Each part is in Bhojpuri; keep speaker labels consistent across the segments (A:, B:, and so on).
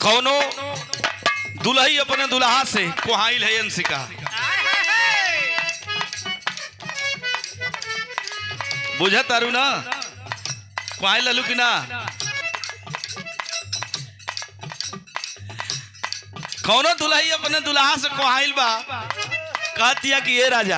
A: कौनो दुल्ही अपने दुल्हा से कोहाइल है अंशिका बुझत तारू ना कोहाइल ललू कि ना कौनो दुल्ही अपने दुल्हा से कोहाइल बा कहतिया कि ये राजा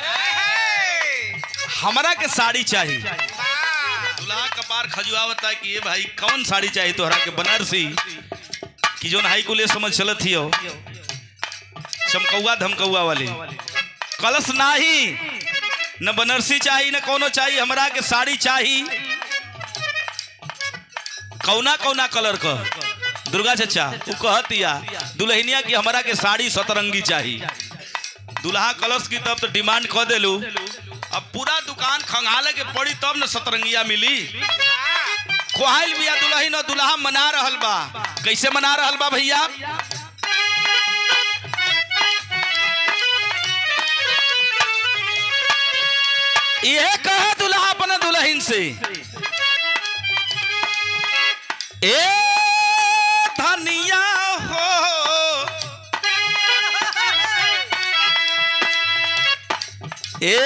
A: हमरा के साड़ी चाहिए दुल्हा कपार खजुआवता है कि ये भाई कौन साड़ी चाहिए तोहरा के बनारसी कि जोन हाई कुले समझ चलत ही हो चमकौआ धमकौआ वाली कलश नाही न बनारसी चाहिए न कोनो चाहिए हमरा के साड़ी चाहिए कौना कौना कलर का दुर्गा चचा तू कहतिया दुल्हनिया की हमरा के साड़ी सतरंगी चाहिए दुल्हा कलश की तब तो डिमांड कह देलू अब पूरा दुकान खंगाले के पड़ी तब न सतरंगिया मिली कोहाइल बिया दुल्ही न दुल्हा मना रहल बा कैसे मना रहल बा भैया यह कहा दुल्हा अपने दुल्हन से ए धनिया हो ए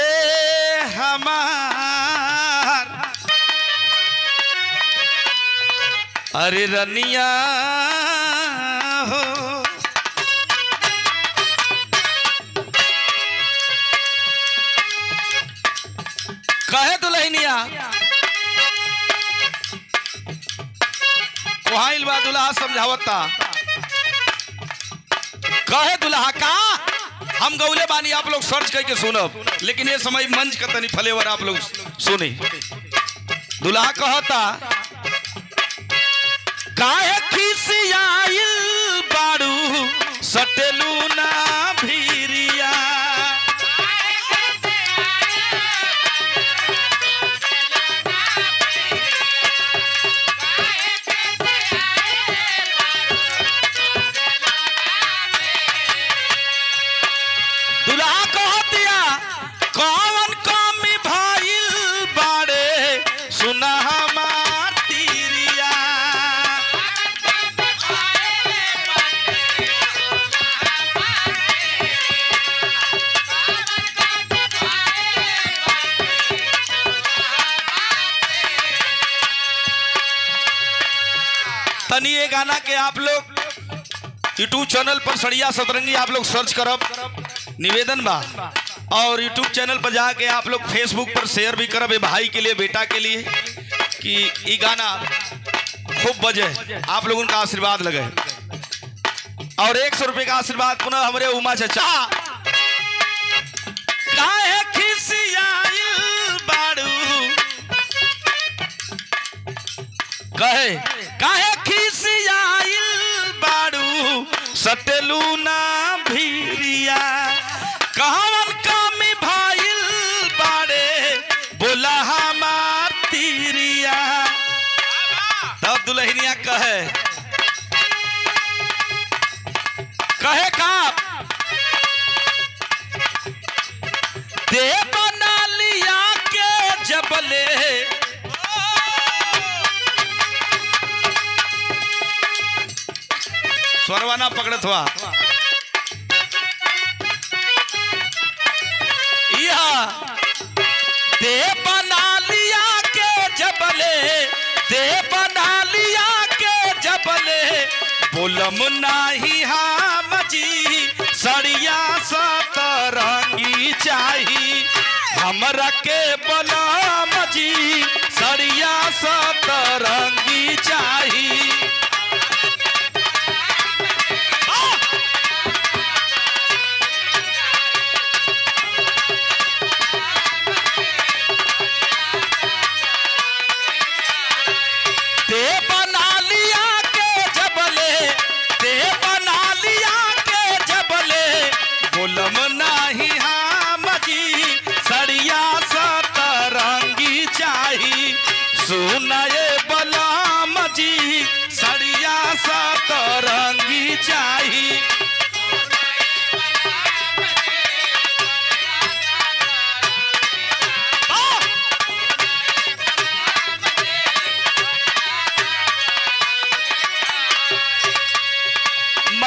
A: हमार अरे रनिया हो कहे दुल्हनिया कोहाइल बा दुल्हा समझावता कहे दुल्हा का हम गौले बानी आप लोग सर्च करके सुनब लेकिन ये समय मंच का तनी फलेवर आप लोग सुनी दुल्हा कहता काहे खिसियाइल बाड़ू सटेलू ना भीरिया दुल्हा कहतिया कौन कमी भइल बाड़े सुना हमार तीरिया तनी ये गाना के आप लोग यूट्यूब चैनल पर सड़िया सतरंगी आप लोग सर्च करब निवेदन बा और यूट्यूब चैनल पर जाके आप लोग फेसबुक पर शेयर भी करब ए भाई के लिए बेटा के लिए कि ई गाना खूब बजे आप लोगों का आशीर्वाद लगे और एक सौ रुपये का आशीर्वाद पुनः हमारे उमा चचा काहे खिसियाइल बाड़ू कहे काहे खिसियाइल बाड़ू सटेलू ना भीरिया कहवन कमी भइल बाड़े बोला हमार तीरिया तब दुल्हनिया कहे कहे का दे बना लिया के जबले स्वरवाना पकड़त हुआ यह दे बना लिया के जबले दे बना लिया के जबले बोलम नाही हम जी सड़िया सतरंगी चाही हमरा के बलम जी सड़िया सतरंगी चाही ते बना लिया के जबले ते बना लिया के जबले बोलम नाही हम जी सड़िया सतरंगी चाही सुनाए बलम जी सड़िया सतरंगी चाही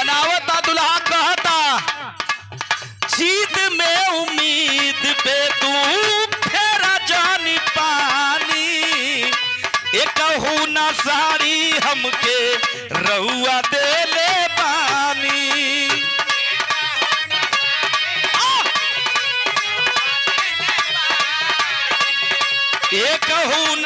A: बनावता दुल्हा कहता जीत में उम्मीद पे तू फेरा जानी पानी एक ना साड़ी हमके रहुआ दे ले पानी आ! एक ना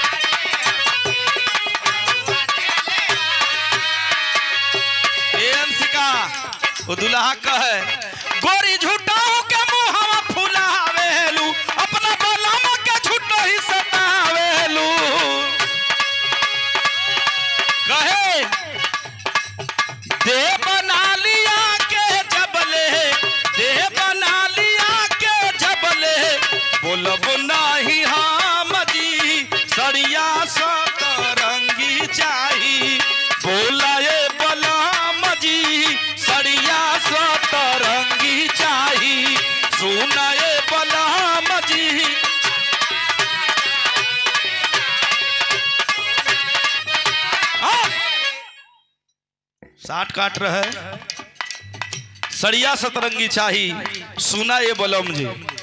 A: ए अंशिका वो दुल्हा कहे गोरी झूठाओ के मुहावा फुलावेलू अपना बलम के झूठो ही सतावेलू कहे दे बना लिया के जबले दे बना लिया के जबले बोलब नाही हम जी सड़िया सतरंगी चाही बोलाए बलम जी सड़िया सतरंगी चाही सुनाए बलम जी हाँ। साठ काट रहे सड़िया सतरंगी चाही सुना ये बलम जी